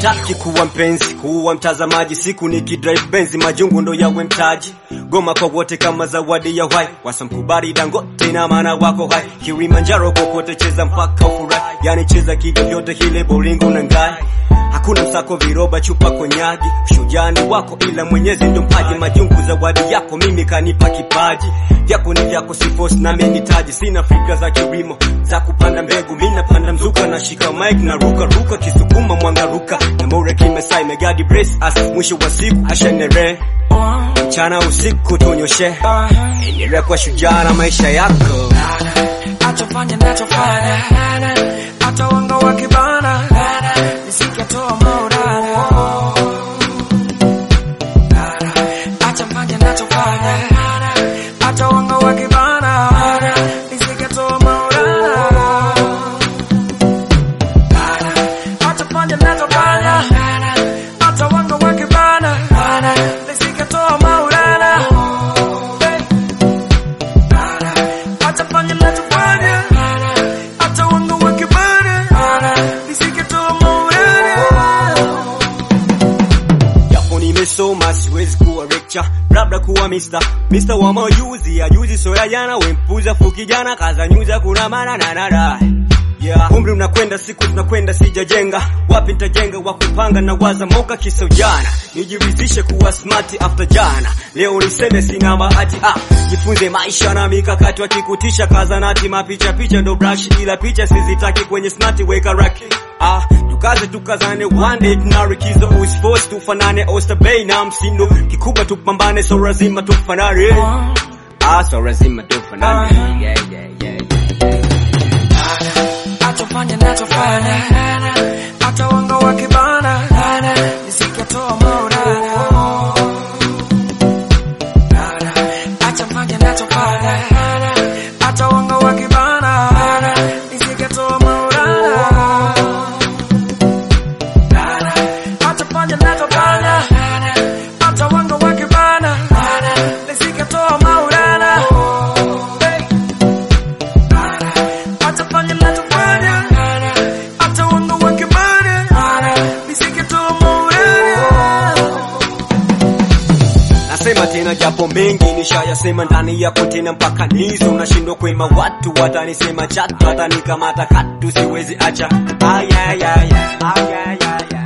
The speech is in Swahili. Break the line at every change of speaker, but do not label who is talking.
sitaki kuwa mpenzi kuwa mtazamaji siku nikidrive benzi majungu ndo yawe mtaji goma kwa wote kama zawadi ya uhai wasamkubali dangote na maana wako hai kilimanjaro kokote cheza mpaka ufurahi yani cheza kivyovyote kile bolingo na ngai hakuna msako viroba chupa konyagi shujani wako ila mwenyezi ndo mpaji majungu zawadi yako mimi kanipa kipaji vyako ni vyako sifos na menitaji sina fikra za kilimo za kupanda mbegu mi napanda mzuka na shika mike na ruka ruka kisukuma mwanga ruka na more kimesai megadi brace as mwisho wa siku ashenere mchana usiku tunyoshe endelea kwa shujaa na maisha yako
Achofanya nachofanya hata wanga wakibana nisikatoa maurara achofanya nachofanya hata wanga wakibana nisikatoa maurara achofanya nachofanya hata wanga wakibana nisikatoa maurara Atafanya nachofanya hata wanga wakibana nisikatoa maurara
japo nimesoma siwezi kuwa lecture labda kuwa mister mister wa majuzi ajuzi soya jana wempuza fuki jana kaza nyuza kuna maana na nada Yeah. umri unakwenda siku zinakwenda sijajenga wapi nitajenga wa kupanga na waza moka kiso jana nijirizishe kuwa smart after jana leo niseme sina bahati ah, jifunze maisha na mikakati wakikutisha kaza nati mapicha picha ndo brush ila picha sizitaki kwenye snati weka raki ah, tukaze tukazane one day tunarikizo usforce tufanane Oyster Bay na msindo kikubwa tupambane so lazima tufanane ah, so lazima tufanane yeah, yeah, yeah, yeah.
Atafanya nachofanya hata wanga wakibana nisikatoa maurara Atafanya nachofanya hata wanga wakibana nisikatoa maurara Atafanya nachofanya hata wanga wakibana nisikatoa maurara Atafanya nachofanya hata wanga wakibana nisikatoa maurara
Nasema tena japo mengi nishayasema ndani yako tena mpaka nizo nashindwa kwema watu watanisema chatu watanikamata katu siwezi acha ay, ay, ay, ay, ay, ay, ay, ay.